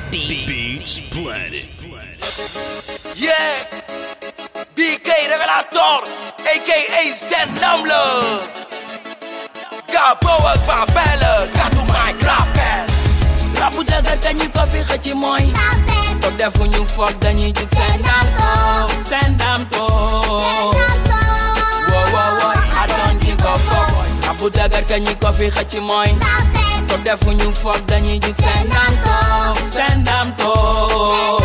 Beats Planet. Yeah, BK Revelator, aka Zen Namle. Gabo ak Babel, gàddu mic rappel. rabu dëgër dañu ko fi xëcc mooy ko defuñu foog dañuy jug seen ndam toog seen ndam toog wo wo wo I don't give a fuck rabu dëgër dañu ko fi xëcc mooy ko defuñu foog dañuy jug seen ndam toog seen ndam toog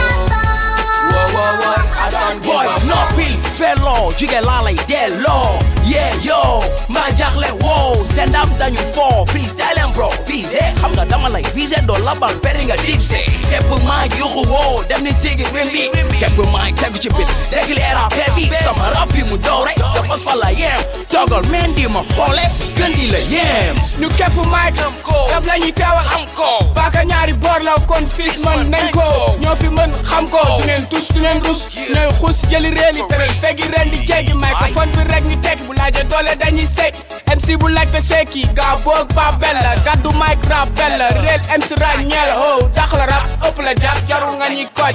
wo wo wo I don't give Boy, a fuck noppil felloo jugee laa lay delloo yeah yo mbaa jaaxle wow seen ndam dañu foo freestyle and bro visé xam nga dama lay visé doo labal peri nga dipsé képp maa yuxu woo dem ni tigi rimbi képp maa tegu ci bit dégli rap bi sama rap bi mu dow rek sa fas fa la yem toggal men di ma xoole gën di la yem ñu képp mic am ko rab la ñuy teewal am ko baaka ñaari boor la kon fils man nañ ko ñoo fi mën xam ko du ngeen tus du ngeen rus ñooy xus jëli réel yi tëral fegi ren di jéggi microphone bi rek ñu teg bu laaje doole dañuy sekk MC bu laaj te sekki gaa boog ba bella gaddu mic rap bella réel MC ràññeel ho dax la rap ëpp la jàpp jarul nga ñuy koj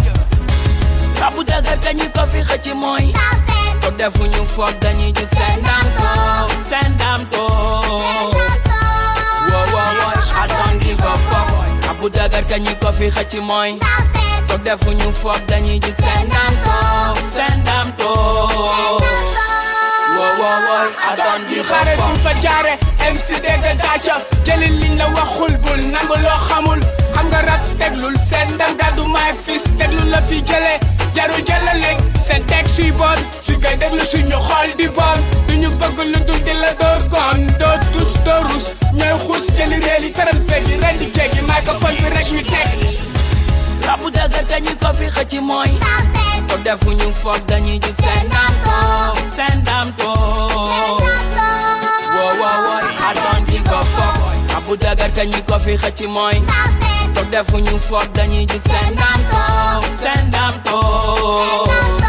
rabu dëgër dañu ko fi xëcc mooy ko defuñu foog dañuy jug seen ndam toog seen ndam toog wo wo wo I don't give a fuck rabu dëgër dañu ko fi xëcc mooy ko defuñu foog dañuy jug seen ndam toog seen ndam toog wo wo wo I don't di give a xare duñ fuck fa jaare MC dégg dàcca jëli liñ la waxul bul nangu loo xamul xam nga rap teglul seen ndam gàddu maay fis teglul la fi jële jaru jëlale seen teg suy bon su koy déglu suñu xool di bon duñu bëgg lu dul di la door gon doo tus doo rus ñooy xuus jëli réel yi tëral fegi ren di jéggi microphone bi rek ñu teg rabu dëgër dañu ko fi xëcc mooy ko defuñu foog dañuy jug seen ndam toog seen ndam toog wo wo wo I don't give a fuck rabu dëgër dañu ko fi xëcc mooy ko defuñu foog dañuy jug seen ndam toog seen ndam toog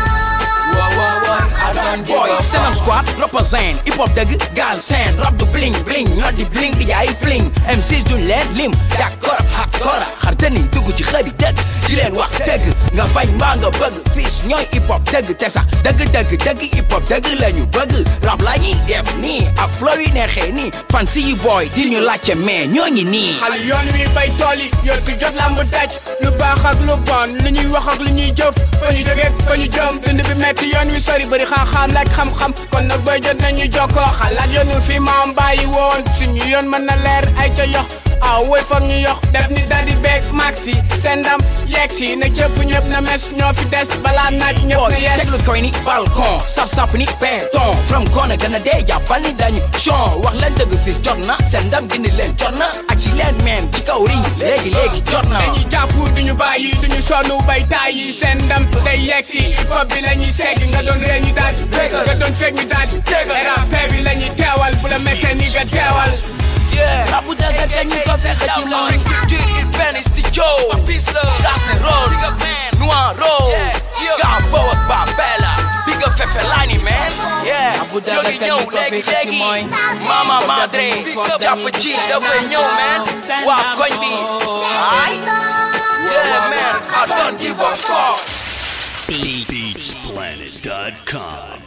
wo wo wo I don't give boy a Senam fuck squad represent hip hop dëgg gaal seen rap du bling bling ñoo di bling di jaay fling MCs duñ leen lim d'accord ak kora xartani dugg ci xëri dëgg di leen wax dëgg nga bañ mbaa nga bëgg fils ñooy hip hop dëgg te sax dëgg dëgg dëgg hip hop dëgg la ñu bëgg rap la ñuy def nii ak flow yi neexee nii fan si yi boy di ñu laajte mais ñoo ngi nii xal yoon wi bay tool yi yor tu jot lamb daj lu baax ak lu bon lu ñuy wax ak lu ñuy jëf fa ñu jógee fa ñu jëm dund bi metti yoon wi sori bëri xam-xam laaj xam-xam kon nag booy jot nañu jokkoo xalaat yoon wi fi maam bàyyi woon suñu yoon mën na leer ay ca yox aw woy foog ñu yox def ni daldi beeg maxi seen ndam yeeg si na cëpp ñëpp na mes ñoo fi des balaa naaj ñëpp boy na yes teglu koy ni balcon sap sap ni béton from kona gën a dee jàppal ni dañu chon wax leen dëgg fis jot na seen ndam gindi leen jot na ak ci leen meen ci kaw riñ léegi léegi jot na dañuy jàpp duñu bàyyi duñu sonn bay tàyyi seen ndam day yegg si hip hop bi la ñuy segg nga doon ree ñu daaj nga doon fekk ñu daaj rap bi la ñuy teewal bu la méttee ni nga teewal yeah rabu dëgër dañu ko fi xëcc mooy urbain is the Joe Das ne roll Noir roll Gambo ak Babella Big up Fefe Lani man Yeah Abu ñoo Dhabi ngi ñëw dañu ko fi léegi xëcc léegi mooy Mama Madre jàpp ci dafay ñëw man waa koñ bi ay Yeah man I don't give a fuck Beatsplanet.com.